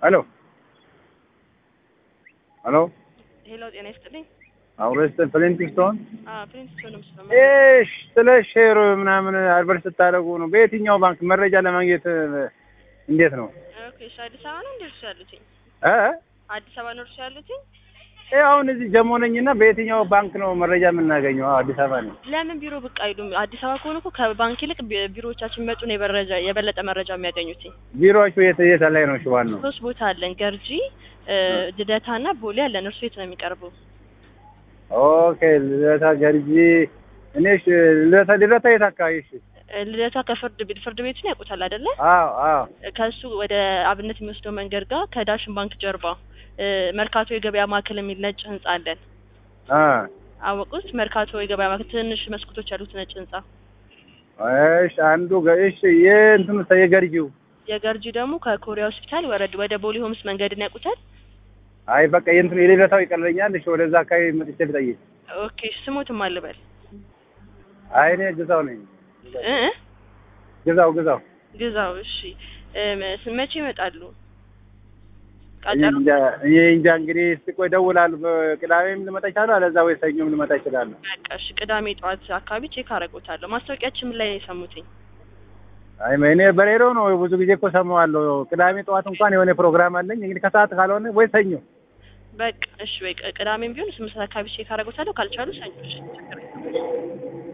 ሄሎ ሄሎ ሄሎ፣ ጤና ይስጥልኝ። አውረስተ ፕሌንቲንግቶን አዎ ፕሪንስቶን ነው የምስለው። እሺ፣ ስለ ሼር ምናምን አድቨርት ስታደርጉ ነው። በየትኛው ባንክ መረጃ ለማግኘት እንዴት ነው? ኦኬ፣ እሺ። አዲስ አበባ ነው እንደ እርሱ ያሉትኝ? እ አዲስ አበባ ነው እርሱ ያሉትኝ? እ አሁን እዚህ ጀሞ ነኝና በየትኛው ባንክ ነው መረጃ የምናገኘው? አዎ፣ አዲስ አበባ ነው። ለምን ቢሮ ብቅ አይሉም? አዲስ አበባ ከሆኑ እኮ ከባንክ ይልቅ ቢ- ቢሮዎቻችን የሚመጡ ነው የበረጃ የበለጠ መረጃ የሚያገኙትኝ። ቢሮዎቹ የት የት ላይ ነው? እሺ፣ ዋናው ሶስት ቦታ አለን፣ ገርጂ፣ ልደታና ቦሌ አለን። እርሱ የት ነው የሚቀርበው? ኦኬ። ልደታ ገርጂ። እኔ እሺ፣ ልደታ ልደታ የት አካባቢ? እሺ። እ፣ ልደታ ከፍርድ ቤት ፍርድ ቤቱን ያውቁታል አይደለ? አዎ አዎ። ከሱ ወደ አብነት የሚወስደው መንገድ ጋር ከዳሽን ባንክ ጀርባ እ፣ መርካቶ የገበያ ማዕከል የሚል ነጭ ህንጻ አለን። አ አወቁት? መርካቶ የገበያ ማዕከል ትንሽ መስኮቶች ያሉት ነጭ ህንጻ። እሺ፣ አንዱ ገ- እሺ፣ የእንትኑ የገርጂው የገርጂ ደግሞ ከኮሪያ ሆስፒታል ወረድ ወደ ቦሌ ሆምስ መንገድን ያውቁታል? አይ በቃ የእንትኑ የልደታው ይቀለኛል። እሺ፣ ወደዛ አካባቢ መጥቼ ልጠይቅ። ኦኬ ስሞትም አልበል አይ እኔ ግዛው ነኝ። እ እ? ግዛው ግዛው ግዛው። እሺ እ፣ መ- መቼ ይመጣሉ? እኔ ቀጠሮ እንጃ እኔ እንጃ እንግዲህ እስቲ ቆይ እደውላለሁ። በቅዳሜም ልመጣ ይችላል፣ አለዛ ወይ ሰኞም ልመጣ ይችላለሁ። በቃ እሺ፣ ቅዳሜ ጠዋት አካባቢ ቼክ አደርጎታለሁ። ማስታወቂያችን ምን ላይ ነው የሰሙትኝ? አይ እኔ በሬዲዮ ነው ብዙ ጊዜ እኮ ሰማዋለሁ። ቅዳሜ ጠዋት እንኳን የሆነ ፕሮግራም አለኝ። እንግዲህ ከሰዓት ካልሆነ ወይ ሰኞ። በቃ እሺ፣ ወይ ቅዳሜም ቢሆን ስምንት ሰዓት አካባቢ ቼክ አደርጎታለሁ። ካልቻሉ ሰኞ። እሺ ችግር የለም።